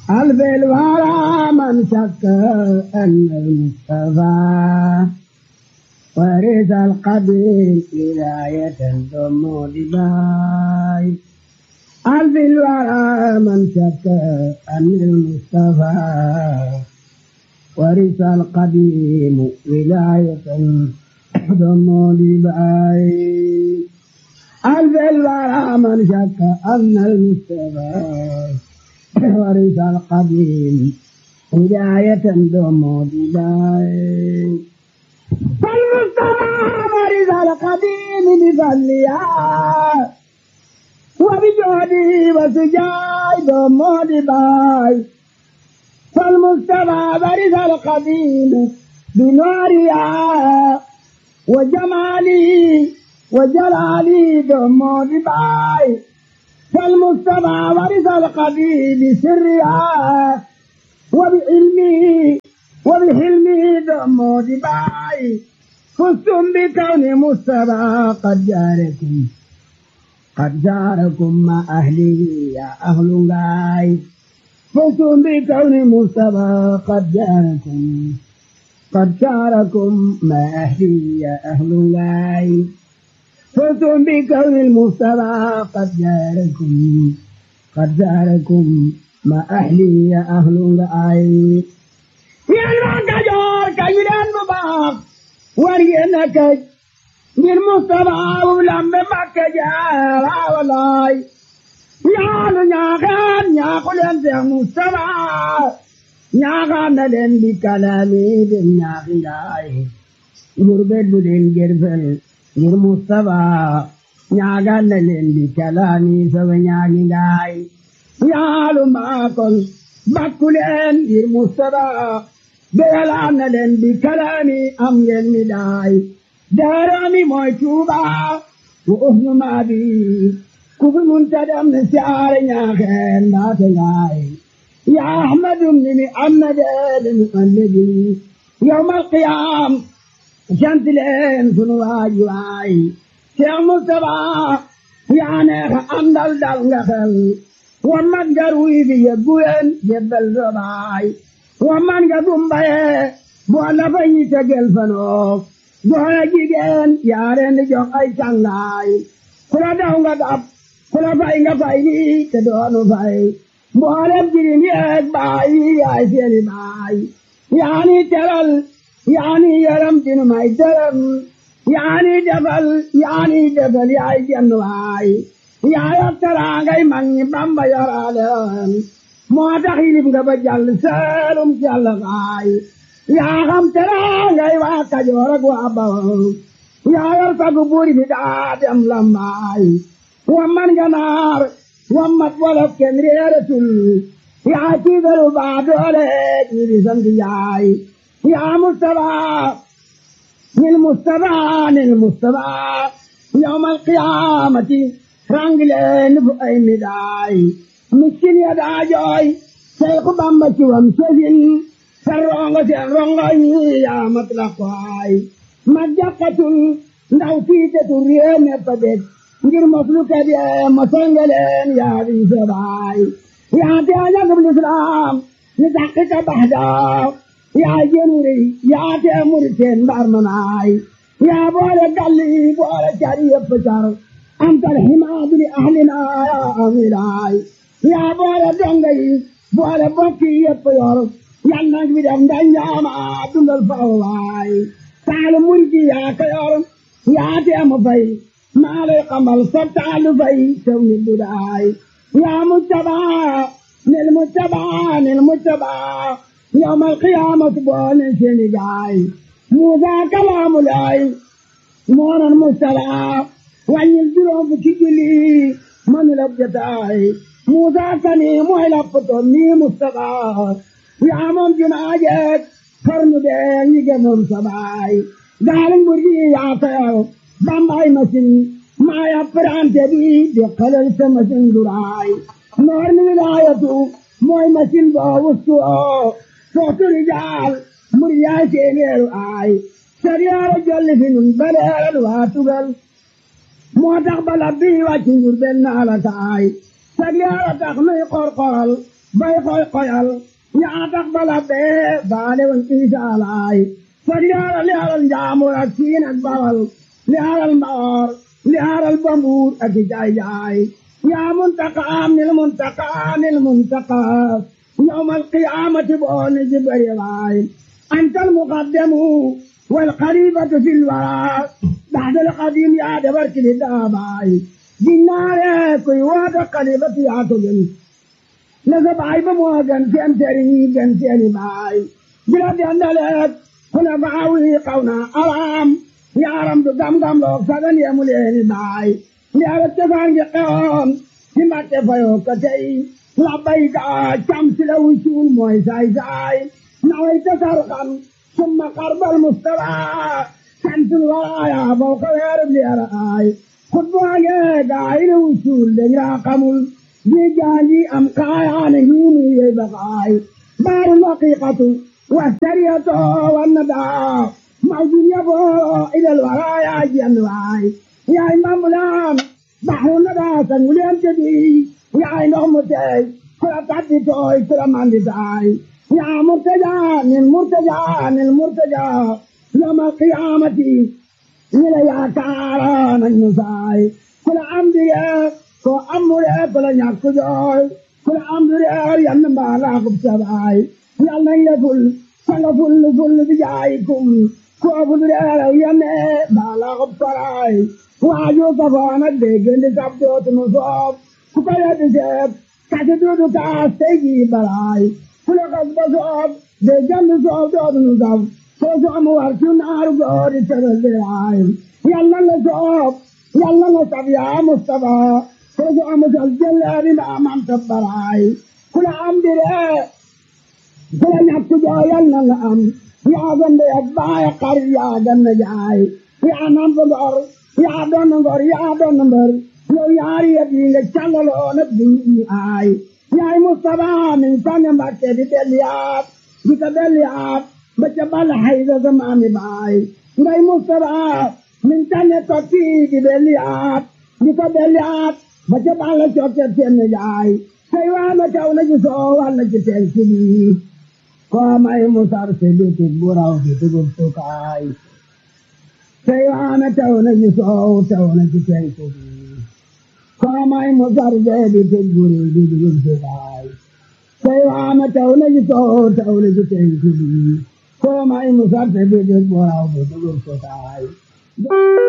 ألف الورى من شك أن المصطفى ورث القديم ولاية ثم لباي ألف الورى من شك أن المصطفى ورث القديم ولاية ثم لباي ألف الورى من شك أن المصطفى ورث القديم هداية دوم بداية فالمصطفى ورث القديم بفضلها وبجهده وسجاي دوم بداية فالمصطفى ورث القديم بنورها وجماله وجلاله دوم بداية فالمجتمع ورث القديم بسرها وبعلمه وبحلمه دم دباي فزتم بكون مصطفى قد جاركم قد جاركم مع أهله يا أهل غاي فزتم بكون مصطفى قد جاركم قد جاركم مع أهله يا أهل غاي فزتم بكون المصطفى قد جاركم قد جاركم ما أهلي يا أهل رأي يا المكجور كيران مباق ورينك من مصطفى ولم مكجار ولاي يا نياغان يا قلن يا مصطفى نياغان لن بكلامي بنياغي غربت بدين جرفل ngir Mustapha ñaagal na leen di kalaami sama ñaagi ngaay yaalu maakol bakku leen ngir Mustapha beyalaan na leen di kalaami am ngeen mi daay daarami mooy Tuuba wa uhnu maabi ku fi mun ta dem ne siyaare ñaaxeen mbaate ngaay ya ahmadum ni mi am na deede mi annabi yawmal qiyaam sant leen sunu waay waay Cheikh Moustapha yaa neex a àndal dal nga xel wa man nga ruy bi yebbu leen yebbal sa baay wa man nga dumbaye boo la fa ñi tegel fanoo goor ak jigéen yaa leen di jox ay cangaay ku la daw nga dab ku la fay nga fay ni te doonu fay mboolem jirim yeeg baay yaay seeni baay yaa ni teral yaani yaram dinu may dërëm yaani defal yaani defal yaay jenn waay yaaya taraangay mag ñi bamba yoraleen moo tax yilib nga ba jàll seelum jàll waay yaa xam taraangay waa kajoor ak waa bawol yaa yor sagu buuri bi daa dem lambaay wamman ganaar wammat wolof kenn réeratul yaa tiigalu baa doole ñi di sant yaay يا مصطفى للمصطفى للمصطفى يوم القيامة رانجلين بأي مداي مسكين يدا جوي شيخ بامبا شوام سجن سرونغ سرونغ يا مطلقاي مجاقة ndaw fiitetu réew mépp dég ngir mafluka de masangaleen yaa di sabaay yaa te ajagab lislaam ni taxika baxdaa yaa jënuri yaa tee muri seen mbar manaay yaa boole galli boole cari yëpp car antal himaadu li ahlina yaa amilaay yaa boole donga yi boole bokki yëpp yor yal nag bi def nda ñaama dundal fawaay taalu murgi yaa ko yor yaa tee mu fay maa lay xamal sa taalu fay sew ni dudaay yaa mujtabaa nil mujtabaa nil mujtabaa يوم القيامة بون سنجاي موسى كلام الله مون المستلع وان يلدرون بكجلي من لبجتاي موسى كني مهلبتو مي مستقى يا من جناجك فرن دين يجمم سباي دارن برجي يا خير بامباي مسن ما يفران تبي بقلل سمسن دراي نور من ولايته موي مسن باوستو sootu rijaal muryaa seeneeru aay sariyaara jolli fi nun baleeral waa tugal moo tax bala bii wàcc njur benn ala taay sariyaara tax nuy qorqoral bay koy koyal yaa tax bala bee baale woon isaalaay fa leeral leeral njaamur ak siin ak bawal leeral mbaor leeral bambuur ak i jaay jaay yaa muntaqaam nil muntaqaa nil muntaqaa yawmal qiyaamati booni jibari waay antal muqaddamu wal xalifatu fil waraa baxdal xadim yaa dabar kili daabaay ginnaare kuy woote xalifatu yaa ko gën na sa baay ba moo gën seen sëriñ gën seeni baay bila dendaleek kuna baawi xaw na araam yaaram du gam-gam loog sagan yemu leeni baay leera cosaan gi xewoon ci mbatte fayoo ko tey labbayka cam si la wucuul mooy saay saay naway tasar xam summa xarbal mustaba santul waraaya bow ko weerub leera aay xutbaage gaay na wucuul dañ raa xamul ji jaanji am kaayaane hiinu yey bakaay baaru laqiqatu والسرية والندى موجود يبو إلى الورايا جنواي يا إمام بلان بحر الندى سنولين جدي يا إنهم متي كلا تعدي توي كلا ماندي تاي يا مرتجى من مرتجى من مرتجى يوم القيامة إلى يا كاران النساي كلا أمدي كو أمري كلا نياكو جوي كلا أمدي ينبع لاقب سباي yàlla nañ la ful sanga ful ful bi jaayikum koofu du reeraw yame baala xob saraay waaju safoon ak déggandi sab dootunu soob ku ko yeddi seeb kasi duudu kaas tey jii baraay ku la xas ba soob déggandi soob dootunu sab soo soomu war ci naaru goori tebel diraay yàlla la soob yàlla la sab yaa Mustafa soo soomu sal jëleeri mbaa mam tabbaraay ku la am diree kula ñàkk jooyal na nga am yaa gande ak baay xar yaa ganna jaay yaa namp ngor yaa doon ngor yaa doon mbër yow yaari yet yi nga càllaloo nag di ñu aay yaay Mustafa min tànne Mbàkke di delliyaat di ko delliyaat ba ca bal hayda sa maami baay ngay Mustafa min tànne tokki di delliyaat di ko delliyaat ba ca bal cokke seen jaay say waana taw na ci soo walla ci teen si koo may musar si bitik bu raw bi dugub sukaay say waana taw na ci soow taw na ci penku bi koo may musar si bitik bu raw bi dugub sukaay say waana taw na ci soow taw na ci penku bi koo may musar si bitik bu raw bi dugub sukaay